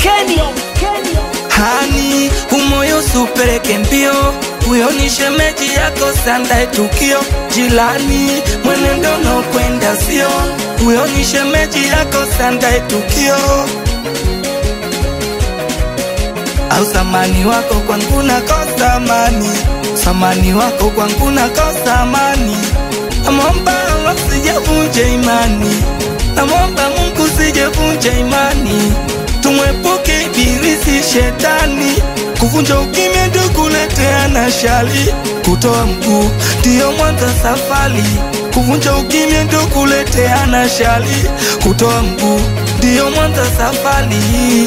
Kenny. hani umoyo supeleke mbio huyo ni shemeji yako sandae tukio jilani mwenendo no kwenda sio huyo ni shemeji yako sandae tukio au samani wako kwangu nakosa amani samani wako kwangu nakosa amani namwomba Allah sijavunje imani namwomba Mungu sijavunje imani tumwepuke ibilisi shetani kuvunja ukimya ndio kuleteana shali kutoa mguu ndiyo mwanzo safari kuvunja ukimya ndio kuleteana shali kutoa mguu ndiyo mwanzo safari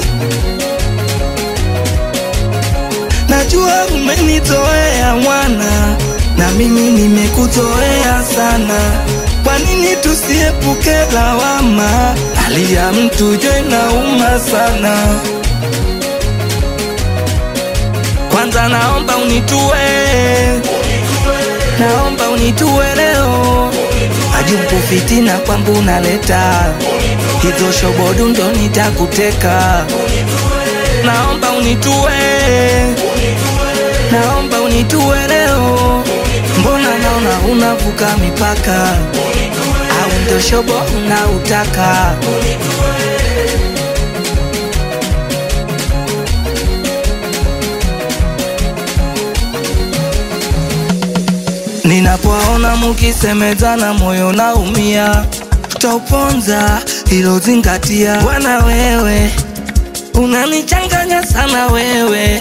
Najua umenitoea mwana, na mimi nimekutoea sana. Kwa nini tusiepuke lawama? Hali ya mtu jo inauma sana. Kwanza naomba unitue, naomba unitue leo. Ajumpu fitina kwangu unaleta hizo shobodu, ndo nitakuteka. Naomba unitue, naomba unitue leo. Mbona naona unavuka mipaka, au ndo shobo unautaka? Ninapoona mukisemezana moyo naumia, tauponza hilo zingatia. Bwana wewe unanichanganya sana wewe,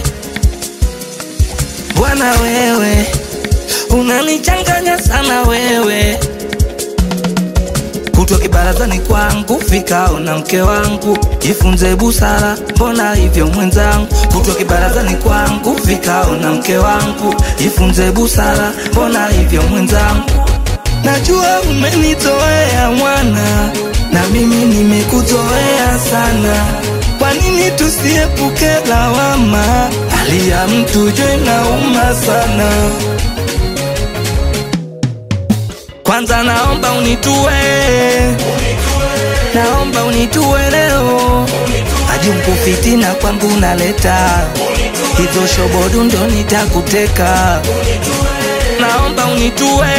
Bwana wewe unanichanganya sana wewe kutwa kibarazani kwangu fikao na mke wangu jifunze busara mbona hivyo mwenzangu kutwa kibarazani kwangu fikao na mke wangu jifunze busara mbona hivyo mwenzangu najua umenitoea mwana na mimi nimekuzoea sana kwa nini tusiepuke lawama hali ya mtu jo inauma sana kwanza naomba unitue, naomba unitue leo. Ajumpu fitina kwangu naleta hizo shobodu, ndo nitakuteka. Naomba unitue,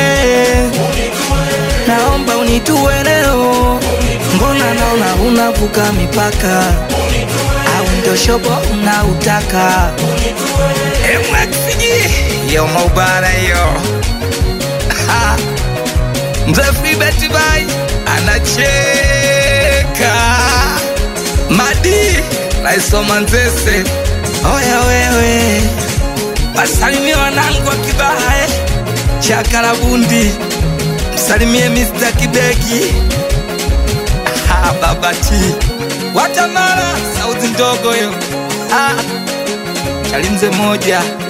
naomba unitue leo. Mbona naona unavuka mipaka, au ndo shobo unautaka? MXG yo maubara yo Mzee Freebet Bai anacheka Madi naisoma Nzese oya wewe wasalimie wanangu wa Kibaha eh. Chakarabundi msalimie Mr. Kideki ah, babati Watamara sauti ndogo yo ah, chalimze moja